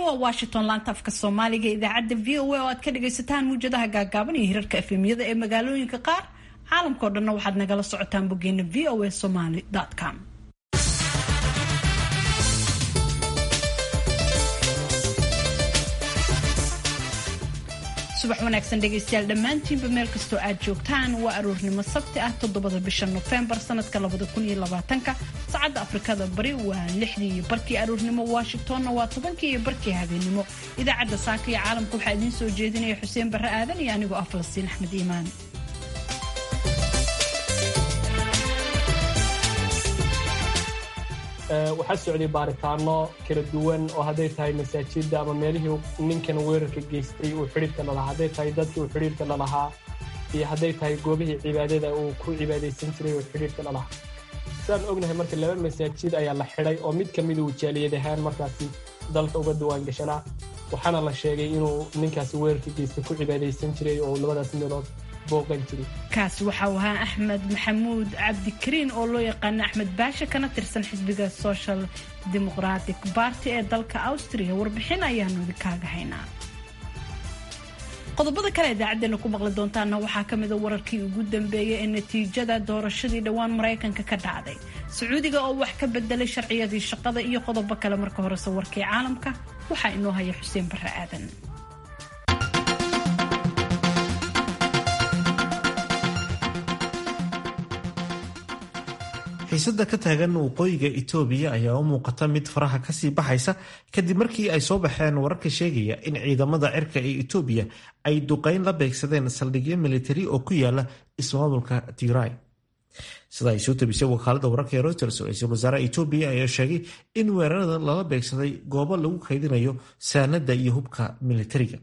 waa washington laanta afka soomaaliga idaacadda v o a oo aad ka dhagaysataan muwjadaha gaagaaban iyo hirarka efemyada ee magaalooyinka qaar caalamkao dhanna waxaad nagala socotaan boggeena v o a somaly com subax wanaagsan dhegaystayaal dhammaantiinba meel kastoo aad joogtaan waa aroornimo sabti ah toddobada bisha nofembar sanadka labada kun iyo labaatanka saacadda afrikada bari waa lixdii iyo barkii aroornimo washingtonna waa tobankii iyo barkii habeenimo idaacadda saaka iyo caalamka waxaa idiin soo jeedinaya xuseen barre aadan iyo anigoo ah falastiin axmed iimaan waxaa socday baaritaano kala duwan oo hadday tahay masaajidda ama meelihii ninkan weerarka geystay uu xidhiirka lalahaa hadday tahay dadkii uu xidhiirka lalahaa iyo hadday tahay goobihii cibaadada uu ku cibaadaysan jiray uu xidhiirka lalahaa sidaan ognahay marka laba masaajid ayaa la xidhay oo mid ka mida uu jaaliyad ahaan markaasi dalka uga diwaan gashanaa waxaana la sheegay inuu ninkaasi weerarka geystay ku cibaadaysan jiray oo labadaas meelood kaasi waxa uu ahaa axmed maxamuud cabdikariin oo loo yaqaano axmed baashe kana tirsan xisbiga social democratic barty ee dalka austria warbixin ayaanu idinkaaga haynaa qodobada kale idaacadeena ku maqli doontaana waxaa ka mida wararkii ugu dambeeyay ee natiijada doorashadii dhowaan maraykanka ka dhacday sacuudiga oo wax ka bedelay sharciyadii shaqada iyo qodobo kale marka horese warkii caalamka waxaa inoo haya xuseen barre aadan xiisada ka taagan waqooyiga itoobiya ayaa u muuqata mid faraha kasii baxaysa kadib markii ay soo baxeen wararka sheegaya in ciidamada cirka ee itoobiya ay duqeyn la beegsadeen saldhigyo militari oo ku yaala ismaamulka tigray sida ay soo tabisay wakaalada wararka ee reuters ra-iisul wasaaraha itoobiya ayaa sheegay in weerarada lala beegsaday goobo lagu kaydinayo saanada iyo hubka militariga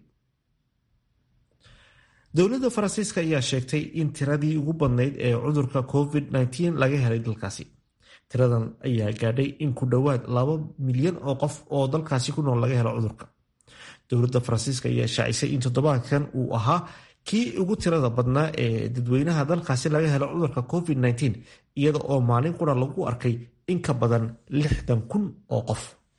dowladda faransiiska ayaa sheegtay in tiradii ugu badnayd ee cudurka covid-19 laga helay dalkaasi tiradan ayaa gaadhay in ku dhowaad laba milyan oo qof oo dalkaasi ku nool laga helo cudurka dowladda faransiiska ayaa shaacisay in toddobaadkan uu ahaa kii ugu tirada badnaa ee dadweynaha dalkaasi laga helo cudurka covid-19 iyada oo maalin qura lagu arkay in ka badan lixdan kun oo qof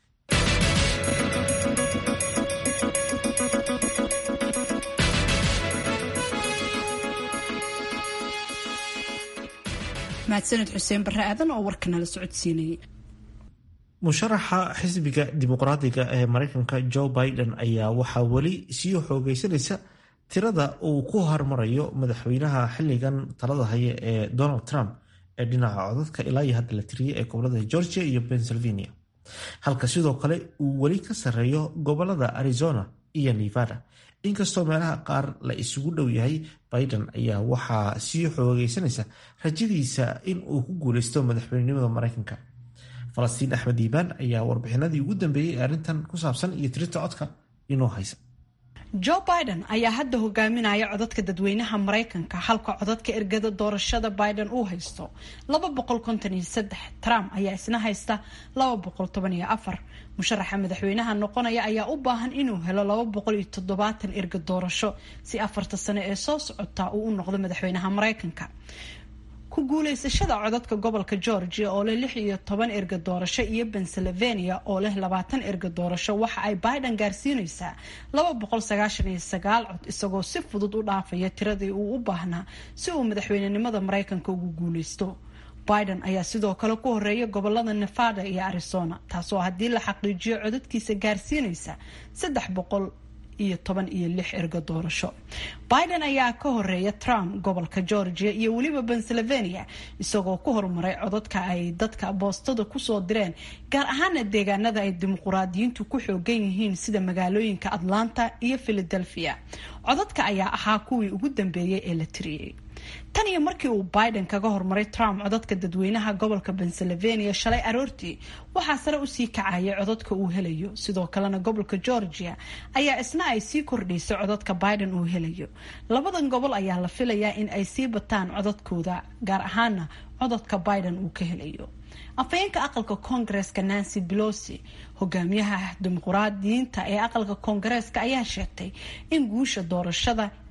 mahadsaned xuseen barre aadan oo warkanala socodsiinayay musharaxa xisbiga dimuqraadiga ee mareykanka joe biden ayaa waxaa weli sii xoogeysanaysa tirada uu ku hormarayo madaxweynaha xiligan talada haya ee donald trump ee dhinaca codadka ilaa iyo hadda la tiriyay ee gobolada georgia iyo pennsylvania halka sidoo kale uu weli ka sarreeyo gobolada arizona iyo nevada inkastoo meelaha qaar la isugu dhow yahay biden ayaa waxaa sii xoogeysanaysa rajadiisa in uu ku guuleysto madaxweynenimada mareykanka falastiin axmed diibaan ayaa warbixinadii ugu dambeeyey ee arrintan ku saabsan iyo tirinta codka inoo haysa joe biden ayaa hadda hogaaminaya codadka dadweynaha maraykanka halka codadka ergada doorashada biden uu haysto trump ayaa isna haysta musharaxa madaxweynaha noqonaya ayaa u baahan inuu helo erga doorasho si afarta sano ee soo socota uu u noqdo madaxweynaha maraykanka ku guuleysashada codadka gobolka georgia oo leh lix iyo toban erga doorasho iyo pennsylvania oo leh labaatan erga doorasho waxa ay biden gaarsiineysaa laba boqol sagaashan iyo sagaal cod isagoo si fudud u dhaafaya tiradii uu u baahnaa si uu madaxweynenimada maraykanka ugu guuleysto biden ayaa sidoo kale ku horeeya gobolada nevada iyo arizona taasoo haddii la xaqiijiyo codadkiisa gaarsiineysa saddex boqol iyo toban iyo lix erga doorasho biden ayaa ka horeeya trump gobolka georgia iyo weliba pennsylvania isagoo ku horumaray codadka ay dadka boostada kusoo direen gaar ahaana deegaanada ay dimuquraadiyiintu ku xoogan yihiin sida magaalooyinka atlanta iyo philadelphia codadka ayaa ahaa kuwii ugu dambeeyey ee la tiriyey tan iyo markii uu biden kaga hormaray trump codadka dadweynaha gobolka pennsylvania shalay aroortii waxaa sare usii kacayay codadka uu helayo sidoo kalena gobolka georgia ayaa isna ay sii kordhaysay codadka biden uu helayo labadan gobol ayaa la filayaa in ay sii bataan codadkooda gaar ahaana codadka biden uu ka helayo afhayeenka aqalka koongareeska nancy belosi hogaamiyaha dimuquraadiyiinta ee aqalka koongareeska ayaa sheegtay in guusha doorashada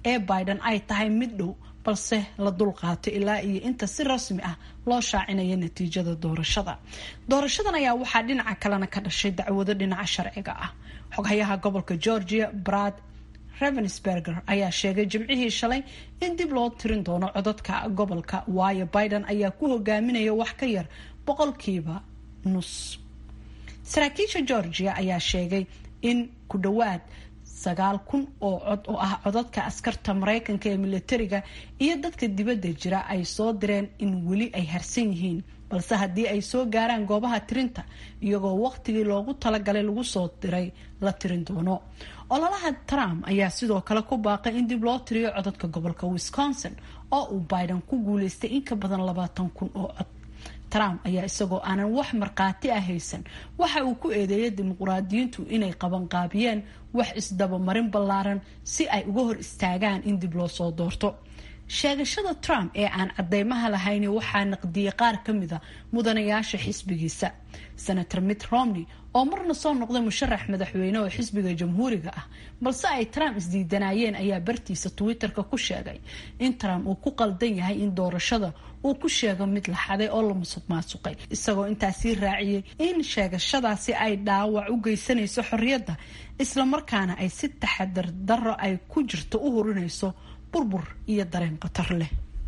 ee biden ay tahay mid dhow balse la dulqaato ilaa iyo inta si rasmi ah loo shaacinayo natiijada doorashada doorashadan ayaa waxaa dhinaca kalena ka dhashay dacwado dhinaca sharciga ah xoghayaha gobolka georgia brad ravensberger ayaa sheegay jimcihii shalay in dib loo tirin doono codadka gobolka waayo biden ayaa ku hogaaminaya wax ka yar boqolkiiba nus saraakiisha georgia ayaa sheegay in ku dhowaad sagaal kun oo cod oo ah codadka askarta mareykanka ee militariga iyo dadka dibadda jira ay soo direen in weli ay harsan yihiin balse haddii ay soo gaaraan goobaha tirinta iyagoo waqtigii loogu talagalay lagu soo diray la tirin doono ololaha trump ayaa sidoo kale ku baaqay in dib loo tiriyo codadka gobolka wisconsin oo uu biden ku guuleystay in ka badan labaatan kun oo cod trump ayaa isagoo aanan wax markhaati ah haysan waxa uu ku eedeeyay dimuqraadiyiintu inay qabanqaabiyeen wax isdabamarin ballaaran si ay uga hor istaagaan in dib loo soo doorto sheegashada trump ee aan cadeymaha lahayn waxaa naqdiyey qaar ka mida mudanayaasha xisbigiisa senator mitt romney oo marna soo noqday musharax madaxweyne oo xisbiga jamhuuriga ah balse ay trump isdiidanayeen ayaa bartiisa twitter-ka ku sheegay in trump uu ku qaldan yahay in doorashada uu ku sheego mid la xaday oo la musuq maasuqay isagoo intaasii raaciyey in sheegashadaasi ay dhaawac u geysanayso xorriyadda islamarkaana ay si taxadar darro ay ku jirto u hurinayso burbur iyo dareen khatar leh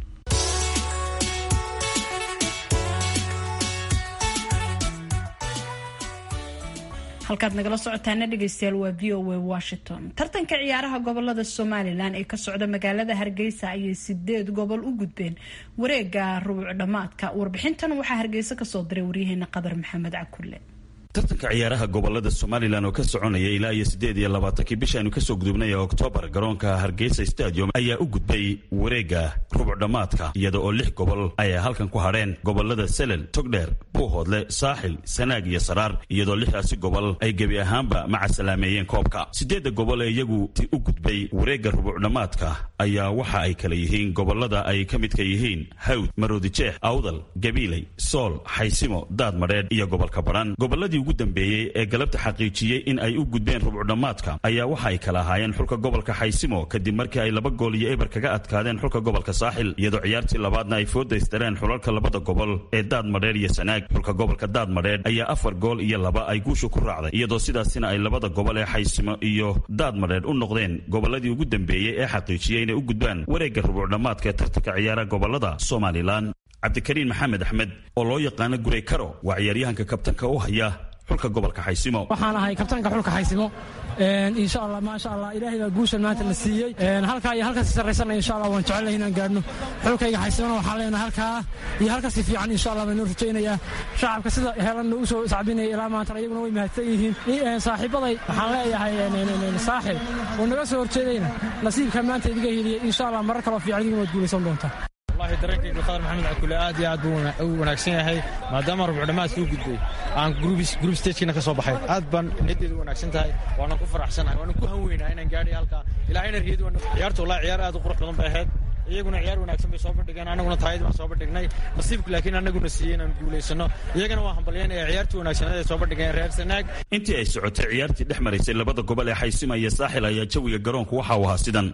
halkaad nagala socotaana dhegeystayaal waa v o a washington tartanka ciyaaraha gobolada somalilan ee ka socda magaalada hargeysa ayay sideed gobol u gudbeen wareega rubuc dhammaadka warbixintan waxaa hargeysa kasoo diray waryaheena qadar maxamed cakulle tartanka ciyaaraha gobolada somalilan oo ka soconaya ilaa iyo siddeed iyo labaatankii bishaaynu kasoo gudubnay ee oktoobar garoonka hargeysa stadium ayaa u gudbay wareega rubuc dhammaadka iyada oo lix gobol ay halkan ku hadheen gobolada selel togdheer buuhoodle saaxil sanaag iyo saraar iyadoo lixdaasi gobol ay gebi ahaanba macasalaameeyeen koobka siddeedda gobol ee iyagu u gudbay wareegga rubuc dhammaadka ayaa waxa ay kala yihiin gobolada ay ka midka yihiin hawd maroodijeex awdal gabiiley sool xaysimo daad madheedh iyo gobolka badhan goboladii ugu dambeeyey ee galabta xaqiijiyey in ay u gudbeen rubucdhammaadka ayaa waxa ay kala ahaayeen xulka gobolka xaysimo kadib markii ay laba gool iyo eber kaga adkaadeen xulka gobolka saaxil iyadoo ciyaartii labaadna ay foodaystareen xulalka labada gobol ee daad madheer iyo sanaag xulka gobolka daad madheer ayaa afar gool iyo laba ay guusha ku raacday iyadoo sidaasina ay labada gobol ee xaysimo iyo daad madheer u noqdeen goboladii ugu dambeeyey ee xaqiijiyey inay u gudbaan wareegga rubucdhammaadka ee tartanka ciyaaraha gobolada somalilan cabdikariin maxamed axmed oo loo yaqaano gurey karo waa ciyaaryahanka kabtanka u haya xulka gobolka xaysimo waxaan ahay kabtanka xulka xaysimo insha allah maasha allah ilaahay baa guushan maanta na siiyey halkaa iyo halkaasi sarraysana insha allah waan jecelahay inaan gaadhno xulkayga xaysimona waxaan leenahay halkaa iyo halkasi fiican insha allah baan noo rajaynayaa shacabka sida helanna u soo sacbinaya ilaa maantana iyaguna way mahadsan yihiin saaxiibaday waxaan leeyahay saaxib oo naga soo horjeedayna nasiibka maanta idiga heliyey insha allah marar kaloo fiican idiguna waad guulaysan doontaa wallahi dareenkayga qadar maxamed cakule aad iyo aad buu u wanaagsan yahay maadaama rubucdhammaadka u gudbay aan group stagekina ka soo baxay aad baan niyaddeedu wanaagsan tahay waanan ku faraxsanahay waanan ku hanweynaa inaan gaadhay halkaa ilaahayna riyadu ciyaarta wallahi ciyaar aad u qurux badan bay ahayd iyaguna ciyaar wanaagsan bay soo bandhigeen annaguna taayadii baan soo bandhignay nasiibku laakiin annaguna siiyey inaan guulaysano iyagana waa hambalyaynaya ciyaartii wanaagsaneed ay soo bandhigeen reer sanaag intii ay socotay ciyaartii dhex maraysay labada gobol ee xaysima iyo saaxil ayaa jawiga garoonku waxa uu ahaa sidan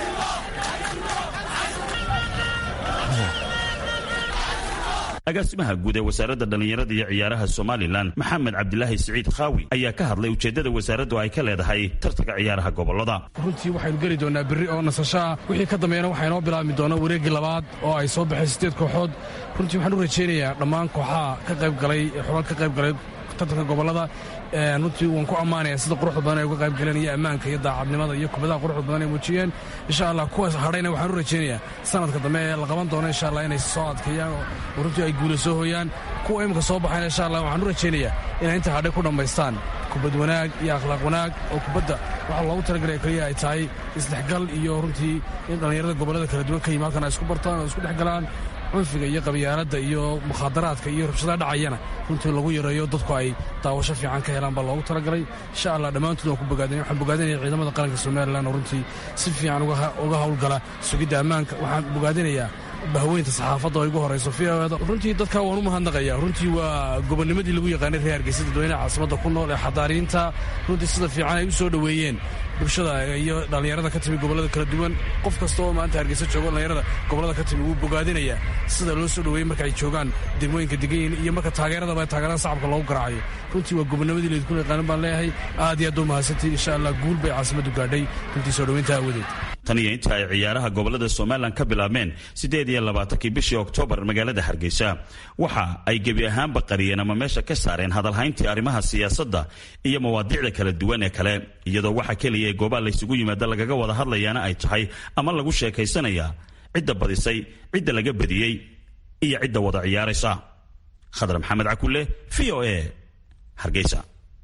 agaasimaha guud ee wasaaradda dhallinyarada iyo ciyaaraha somalilan maxamed cabdilaahi siciid khaawi ayaa ka hadlay ujeeddada wasaaraddu ay ka leedahay tartanka ciyaaraha gobolada runtii waxaynu geli doonaa berri oo nasashaa wixii ka dambeeyana waxaa inoo bilaabmi doona wareeggii labaad oo ay soo baxeen siddeed kooxood runtii waxaan u rajaynayaa dhammaan kooxaha ka qayb galay xulal ka qayb galay tartanka gobolada runtii waan ku ammaanaya sida quruxda badan ay uga qayb galeen iyo ammaanka iyo daacadnimada iyo kubadaha quruxda badan ay muujiyeen insha allah kuwaas hadhayna waxaan u rajaynayaa sanadka dambe ee la qaban doono insha allah inay soo adkeeyaan oo runtii ay guula soo hooyaan kuwa imika soo baxayna insha allah waxaan u rajaynayaa inay inta hadhay ku dhammaystaan kubad wanaag iyo akhlaaq wanaag oo kubadda waxa loogu talagalaya keliya ay tahay isdhexgal iyo runtii in dhallinyarada gobollada kala duwan ka yimi halkan ay isku bartaan oo isku dhex galaan cunfiga iyo qabyaaladda iyo mukhaadaraadka iyo rabshadaha dhacayana runtii lagu yareeyo dadku ay daawasho fiican ka helaan baa loogu talagalay insha allah dhammaantood waan ku bogaadinay waxaan bogaadinaya ciidamada qaranka somalilan oo runtii si fiican uga howlgala sugidda ammaanka waxaan bogaadinayaa bahweynta saxaafadda oo igu horayso fiada runtii dadka waan u mahadnaqaya runtii waa gobonnimadii lagu yaqaanay reer hargeysa dadweynaha caasimadda ku nool ee xadaariinta runtii sida fiican ay u soo dhoweeyeen bulshada iyo dhallinyarada ka timi gobollada kala duwan qof kasta oo maanta hargeysa joogo dhallinyarada gobollada ka timi wuu bogaadinayaa sida loo soo dhoweeyey marka ay joogaan degmooyinka degan yihiin iyo marka taageeradaba taageerada shacabka loogu garaacayo runtii waa gobonnimadii laydinku yaqaanan baan leeyahay aad iyo aad u mahadsantiin insha allah guul bay caasimaddu gaadhay runtii soo dhoweynta aawadeed tan iyo inta ay ciyaaraha gobolada somalilan ka bilaabmeen siddeed iyo labaatankii bishii oktoobar magaalada hargeysa waxa ay gebi ahaanba qariyeen ama meesha ka saareen hadalhayntii arrimaha siyaasadda iyo mawaadiicda kala duwan ee kale iyadoo waxa keliya ee goobaha laysugu yimaada lagaga wada hadlayaana ay tahay ama lagu sheekaysanaya cidda badisay cidda laga badiyey iyo cidda wada ciyaaraysa khadar maxamed cakulle v o e hargeysa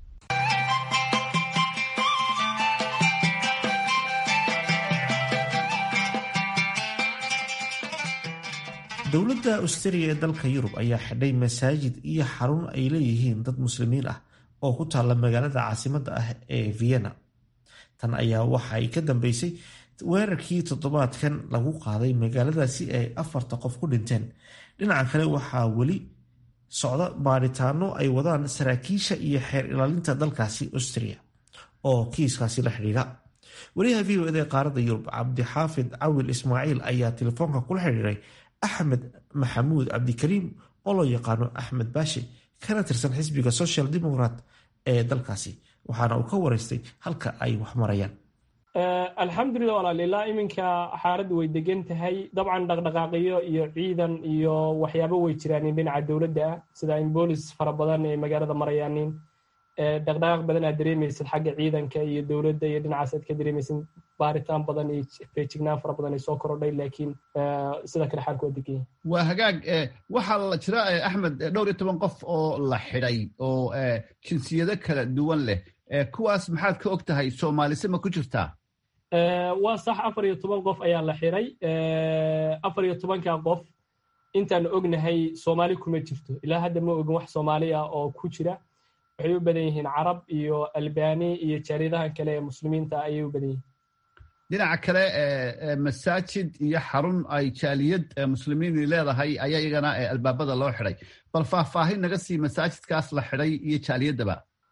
dowladda australia ee dalka yurub ayaa xidhay masaajid iyo xarun ay leeyihiin dad muslimiin ah oo ku taalla magaalada caasimadda ah ee vienna tan ayaa waxa ay ka dambeysay weerarkii toddobaadkan lagu qaaday magaaladaasi ay afarta qof ku dhinteen dhinaca kale waxaa weli socda baaritaano ay wadaan saraakiisha iyo xeer ilaalinta dalkaasi austria oo kiiskaasi la xidhiidha wariyaha v o ed ee qaaradda yurub cabdixaafid cawil ismaaciil ayaa telefoonka kula xidhiiray axmed maxamuud cabdikariim oo loo yaqaano axmed baashi kana tirsan xisbiga social democrat ee dalkaasi waxaana uu ka wareystay halka ay wax marayaan alxamdulilah walaal ilaa iminka xaaladdu way degan tahay dabcan dhaqdhaqaaqiyo iyo ciidan iyo waxyaabo way jiraanin dhinaca dowladda ah sida in boolis fara badan ee magaalada marayaanin dhaqdhaqaaq badan aad dareemaysid xagga ciidanka iyo dowladda iyo dhinacaas aad ka dareemaysid baaritaan badan iyo feejignaan fara badan ay soo korodhay laakiin sida kale xaalku waa degan yahay waa hagaag waxaa la jira axmed dhowr iyo toban qof oo la xidhay oo jinsiyado kala duwan leh kuwaas maxaad ka og tahay soomaalise ma ku jirtaa waa sax afar iyo toban qof ayaa la xiray afar iyo tobanka qof intaan ognahay soomaali kuma jirto ilaa hadda ma ogin wax soomaali ah oo ku jira waxay u badan yihiin carab iyo albani iyo jaariyadahan kale ee muslimiinta ayay u badan yihiin dhinaca kale masaajid iyo xarun ay jaaliyad muslimiini leedahay ayaa iyagana albaabada loo xidhay bal faahfaahin naga sii masaajidkaas la xidhay iyo jaaliyaddaba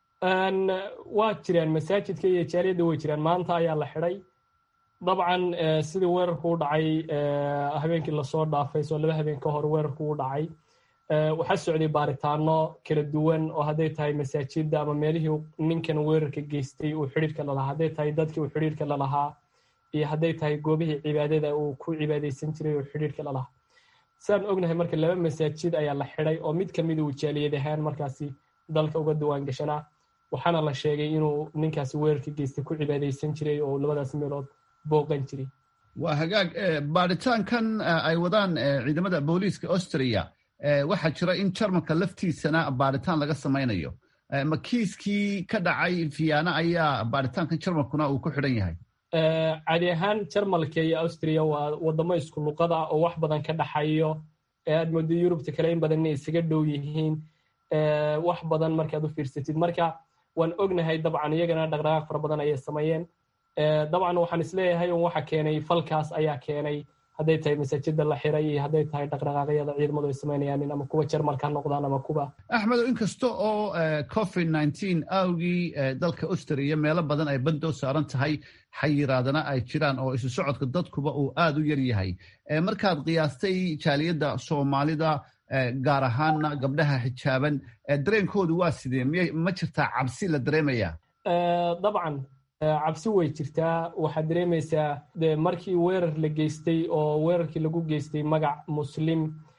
waa jiraan masaajidka iyo jaaliyadda way jiraan maanta ayaa la xidhay dabcan sidii weerarku u dhacay habeenkii lasoo dhaafay soo laba habeen ka hor weerarku u dhacay waxaa socday baaritaano kala duwan oo hadday tahay masaajidda ama meelihii ninkan weerarka geystay uu xidhiirka lalahaa hadday tahay dadkii uu xidhiirka lalahaa iyo hadday tahay goobihii cibaadada uu ku cibaadaysan jiray uu xidhiirka lalahaa sidaan ognahay marka laba masaajid ayaa la xidhay oo mid kamida uu jaaliyad ahaan markaasi dalka uga diwaan gashanaa waxaana la sheegay inuu ninkaasi weerarka geystay ku cibaadaysan jiray oo labadaas meelood booqan jiray waa hagaag baaritaankan ay wadaan ciidamada booliiska austria waxaa jira in jarmalka laftiisana baaritaan laga samaynayo ma kiiskii ka dhacay viana ayaa baaritaankan jarmalkuna uu ku xidhan yahay cadi ahaan jarmalka iyo austria waa wadamo isku luqada oo wax badan ka dhaxayo aad moodo yurubta kale in badan inay isaga dhow yihiin wax badan markaad u fiirsatid marka waan ognahay dabcan iyagana dhaqdhaqaaq fara badan ayay sameeyeen dabcan waxaan isleeyahay un waxa keenay falkaas ayaa keenay hadday tahay masaajida la xiray iyo hadday tahay dhaqdhaqaaqyada ciidamadu ay samaynayaan ama kuwa jarmalka ha noqdaan ama kuwa axmedo inkasta oo covid nineteen awgii dalka austria meelo badan ay bandoo saaran tahay xayiraadana ay jiraan oo isu socodka dadkuba uu aad u yar yahay markaad qiyaastay jaaliyadda soomaalida gaar ahaana gabdhaha xijaaban dareenkoodu waa sidee miyay ma jirtaa cabsi la dareemaya dabcan cabsi way jirtaa waxaad dareemaysaa de markii weerar la geystay oo weerarkii lagu geystay magac muslim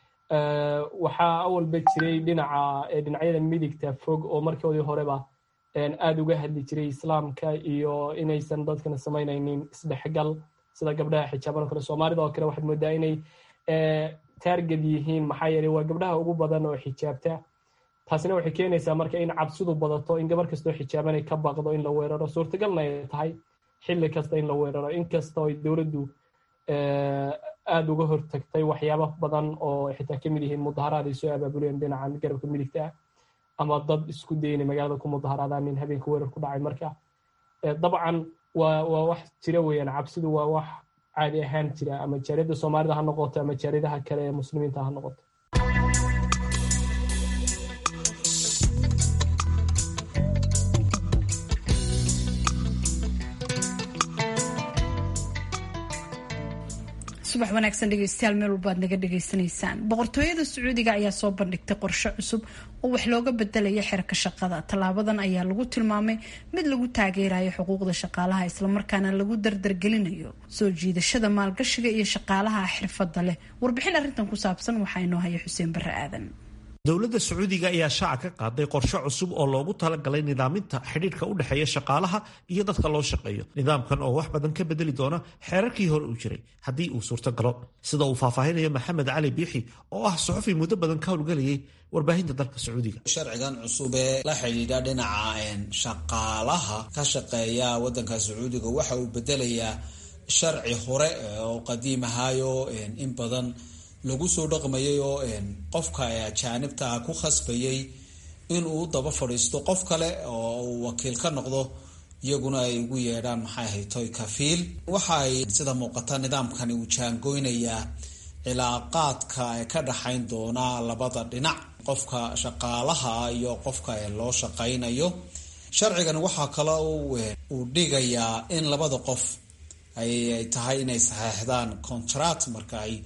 waxaa awalba jiray dhinaca dhinacyada midigta fog oo markoodii horeba aad uga hadli jiray islaamka iyo inaysan dadkana samaynaynin isdhexgal sida gabdhaha xijaaban o kale soomaalida oo kale waxaad moodaa inay taarged yihiin maxaa yeeley waa gabdhaha ugu badan oo xijaabta taasina waxay keenaysaa marka in cabsidu badato in gabar kastoo xijaabanay ka baqdo in la weeraro suurtagalna ay tahay xilli kasta in la weeraro inkastoo ay dowladdu aad uga hortagtay waxyaaba badan oo xitaa ka mid yihiin mudaharaad ay soo abaabuleen dhinacan garabka midigta ah ama dad isku daynay magaalada ku mudaharaadaan nin habeenka weerar ku dhacay marka dabcan waa waa wax jira weeyaan cabsidu waa wax caadi ahaan jira ama jaariyadda soomaalida ha noqoto ama jaariyadaha kale ee muslimiinta ha noqoto subax wanaagsan dhegeystayaal meel walbaad naga dhegaysanaysaan boqortooyada sacuudiga ayaa soo bandhigtay qorshe cusub oo wax looga bedelaya xerka shaqada tallaabadan ayaa lagu tilmaamay mid lagu taageerayo xuquuqda shaqaalaha islamarkaana lagu dardargelinayo soo jiidashada maalgashiga iyo shaqaalaha xirfada leh warbixin arrintan ku saabsan waxaa inoo haya xuseen bare aadan dowladda sacuudiga ayaa shaaca ka qaaday qorshe cusub oo loogu talagalay nidaaminta xidhiidhka u dhexeeya shaqaalaha iyo dadka loo shaqeeyo nidaamkan oo wax badan ka bedeli doona xeerarkii hore uu jiray haddii uu suurto galo sida uu faahfaahinayo maxamed cali biixi oo ah suxufi muddo badan ka howlgelayay warbaahinta dalka sacuudiga sharcigan cusub ee la xidhiidha dhinaca shaqaalaha ka shaqeeya wadanka sacuudiga waxa uu bedelayaa sharci hore oo qadiim ahaayo in badan lagu soo dhaqmayay oo qofka ajaanibta ah ku khasbayay inuu daba fadhiisto qof kale oo uu wakiil ka noqdo iyaguna ay ugu yeedhaan maxay ahayd toy kafiil waxa ay sida muuqata nidaamkani uu jaangoynayaa cilaaqaadka ka dhaxayn doona labada dhinac qofka shaqaalaha iyo qofka loo shaqaynayo sharcigan waxaa kale uu dhigayaa in labada qof ay tahay inay saxeexdaan contract marka ay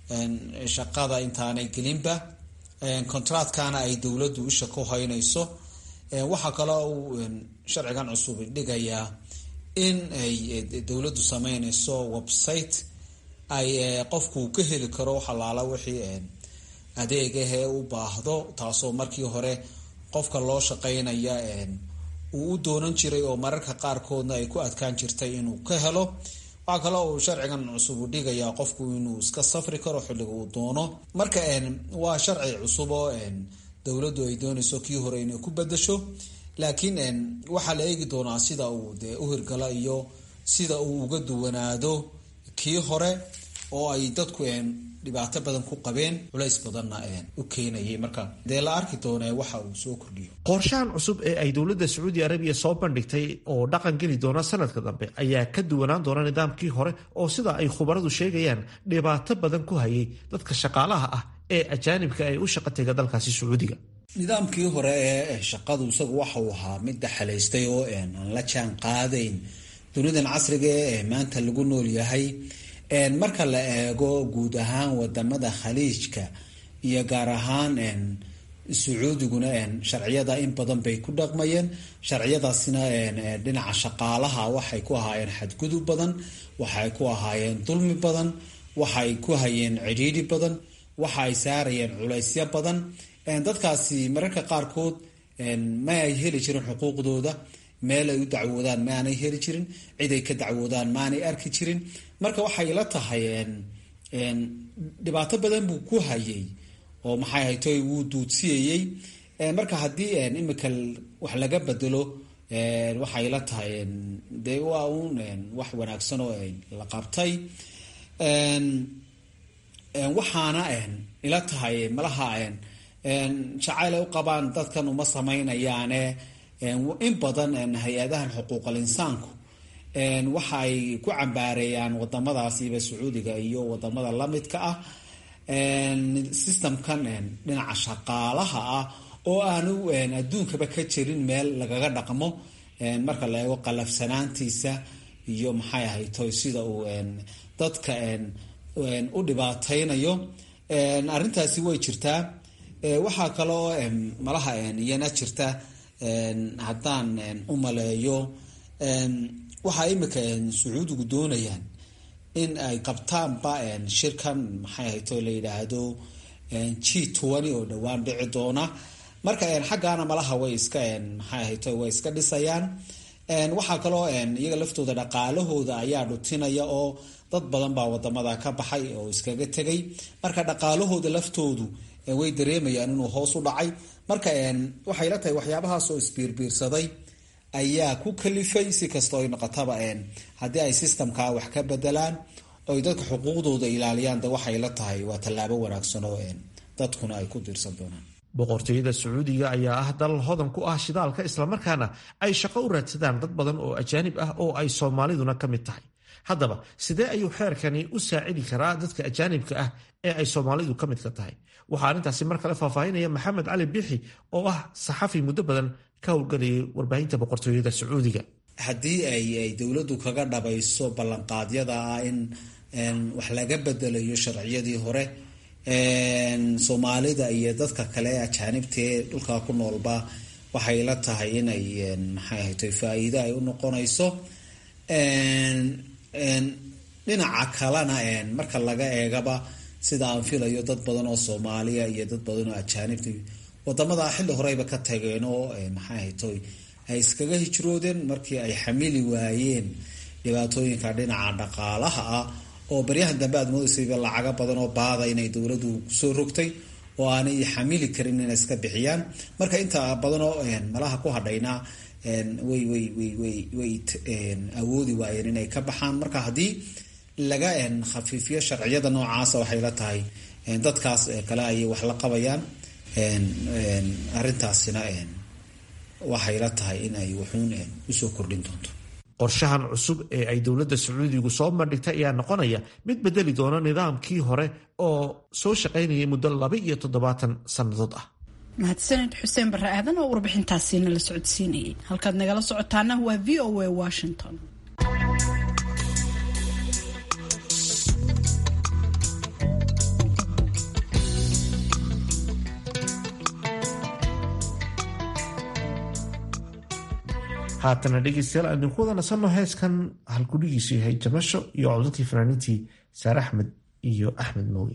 shaqada intaanay gelinba contractkana ay dowladdu isha ku haynayso waxaa kaloo uu sharcigan cusub dhigayaa in ay dowladdu sameynayso website ay qofku ka heli karo xalaala wixii adeegahee u baahdo taasoo markii hore qofka loo shaqeynaya uu u doonan jiray oo mararka qaarkoodna ay ku adkaan jirtay inuu ka helo waxaa kaloo uu sharcigan cusub u dhigayaa qofku inuu iska safri karo xilliga uu doono marka waa sharci cusub oo dowladdu ay doonayso kii hore inay ku bedasho laakiin waxaa la eegi doonaa sida uu dee u hirgala iyo sida uu uga duwanaado kii hore oo ay dadku dhibaato badan ku qabeen culays badanna u keenayay marka dee la arki doonee waxa uu soo kordhiyo qorshahan cusub ee ay dowladda sacuudi arabiya soo bandhigtay oo dhaqan geli doona sanadka dambe ayaa ka duwanaan doona nidaamkii hore oo sida ay khubaradu sheegayaan dhibaato badan ku hayay dadka shaqaalaha ah ee ajaanibka ee u shaqa tega dalkaasi sacuudiga nidaamkii hore ee shaqadu isagu waxa uu ahaa mid daxalaystay oo aan la jaan qaadayn dunidan casriga ee maanta lagu nool yahay marka la eego guud ahaan wadamada khaliijka iyo gaar ahaan sacuudiguna sharciyada in badan bay ku dhaqmayeen sharciyadaasina dhinaca shaqaalaha waxay ku ahaayeen xadgudub badan waxay ku ahaayeen dulmi badan waxay ku hayeen cidhiidhi badan waxa ay saarayeen culaysyo badan dadkaasi mararka qaarkood ma ay heli jirin xuquuqdooda meel ay u dacwoodaan maanay heli jirin cid ay ka dacwoodaan maanay arki jirin marka waxay la tahay dhibaato badan buu ku hayay oo maxay haytoy wuu duudsiyayey marka haddii imika wax laga bedelo waxay la tahay dee waa uun wax wanaagsan oo la qabtay waxaana ila tahay malaha jacayl ay u qabaan dadkan uma samaynayaane in badan hay-adahan xuquuqal insaanku waxa ay ku cambaareeyaan wadamadaasiiba sacuudiga iyo wadamada lamidka ah systemkan dhinaca shaqaalaha ah oo aanu adduunkaba ka jirin meel lagaga dhaqmo marka la eego qalafsanaantiisa iyo maxay ahaytoy sida uu dadka u dhibaateynayo arrintaasi way jirtaa waxaa kaloo malaha iyana jirta haddaan u maleeyo waxaa imika sacuudigu doonayaan in ay qabtaanba shirkan maxay ahayto la yidhaahdo g twenty oo dhowaan dhici doona marka xaggaana malaha way iska maxay ahayto way iska dhisayaan waxaa kaloo iyaga laftooda dhaqaalahooda ayaa dhutinaya oo dad badan baa wadamada ka baxay oo iskaga tegay marka dhaqaalahooda laftoodu way dareemayaan inuu hoos u dhacay marka waxay la tahay waxyaabahaas oo isbiirbiirsaday ayaa ku kalifay si kastoo ay noqotaba haddii ay systemkaa wax ka bedelaan oy dadka xuquuqdooda ilaaliyaan de waxay la tahay waa tallaabo wanaagsan oo dadkuna ay ku diirsan doonaan boqortooyada sacuudiga ayaa ah dal hodan ku ah shidaalka islamarkaana ay shaqo u raadsadaan dad badan oo ajaanib ah oo ay soomaaliduna ka mid tahay haddaba sidee ayuu xeerkani u saacidi karaa dadka ajaanibka ah ee ay soomaalidu ka midka tahay waxaa arrintaasi mar kale faahfaahinaya maxamed cali biixi oo ah saxafi muddo badan ka howlgalayay warbaahinta boqortooyada sacuudiga haddii ay dowladdu kaga dhabayso ballanqaadyada ah in wax laga bedelayo sharciyadii hore soomaalida iyo dadka kale ee ajaanibtaee dhulkaa ku noolba waxay la tahay inay maxay ahayto faa-iido ay u noqonayso dhinaca kalena marka laga eegaba sida aan filayo dad badan oo soomaaliya iyo dad badan oo ajaanibta wadamada xilli horeyba ka tageen oo maxay ahayto ay iskaga hijroodeen markii ay xamili waayeen dhibaatooyinka dhinaca dhaqaalaha ah oo baryahan dambe aad moodaysayba lacaga badan oo baada inay dowladdu kusoo rogtay oo aanay xamili karin inay iska bixiyaan marka inta badanoo malaha ku hadhaynaa way way way way way awoodi waayeen inay ka baxaan marka haddii laga khafiifiyo sharciyada noocaasa waxay la tahay dadkaas kale ayay wax la qabayaan arrintaasina waxay la tahay in ay wuxuun usoo kordhin doonto qorshahan cusub ee ay dowladda sacuudigu soo bandhigtay ayaa noqonaya mid bedeli doona nidaamkii hore oo soo shaqaynayay muddo laba iyo toddobaatan sannadood ah mahadsaned xuseen barre aadan oo warbixintaasiina la socodsiinayay halkaad nagala socotaana waa v o a washington haatana dhegeystayaal aan idinku wada nasanno heeskan halkudhigiisu yahay jamasho iyo codadkii fanaaniintii saare axmed iyo axmed mooge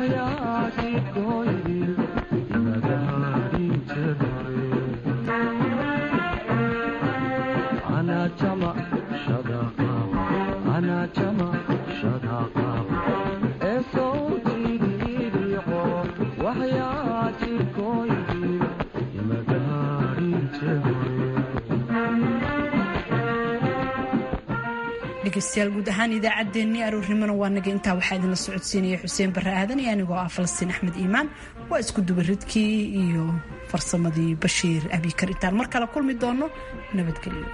dhegeystayaal guud ahaan idaacaddeenii aroornimona waa naga intaa waxaa idinla socodsiinaya xuseen barre aadan iyo anigoo ah falastiin axmed iimaan waa isku dubaridkii iyo farsamadii bashiir abikar intaan mar kale kulmi doono nabadgelyo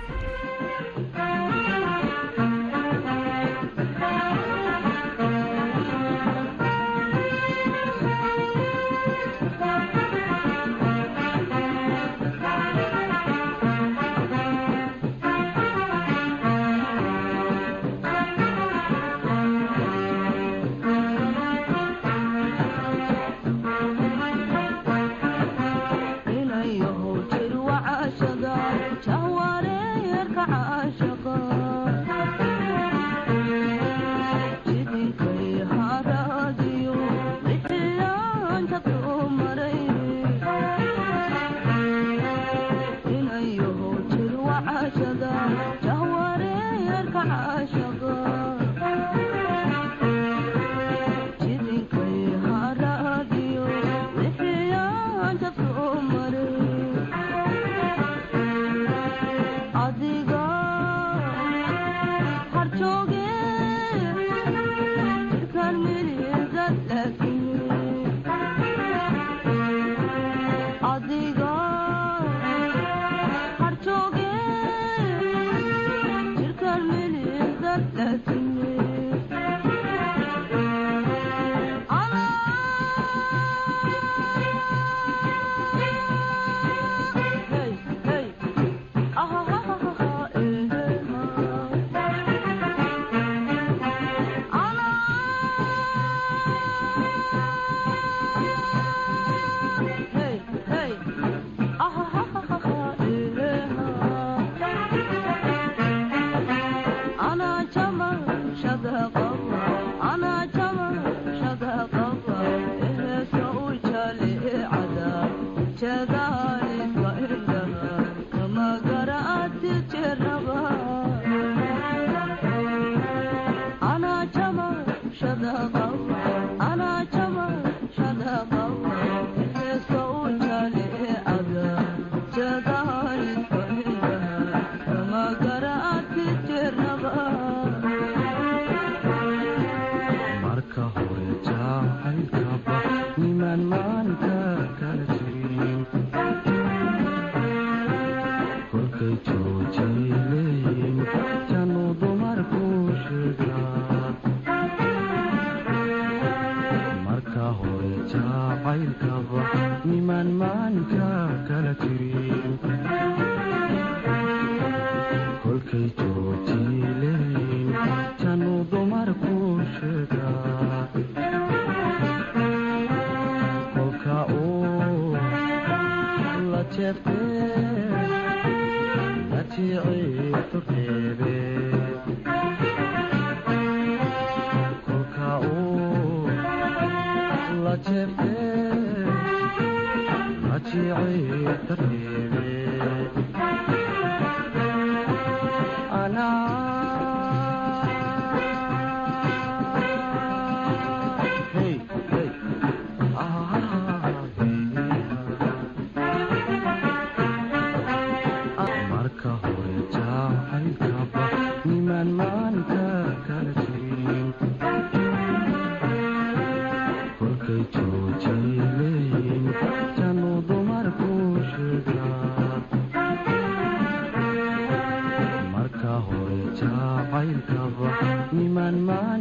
niman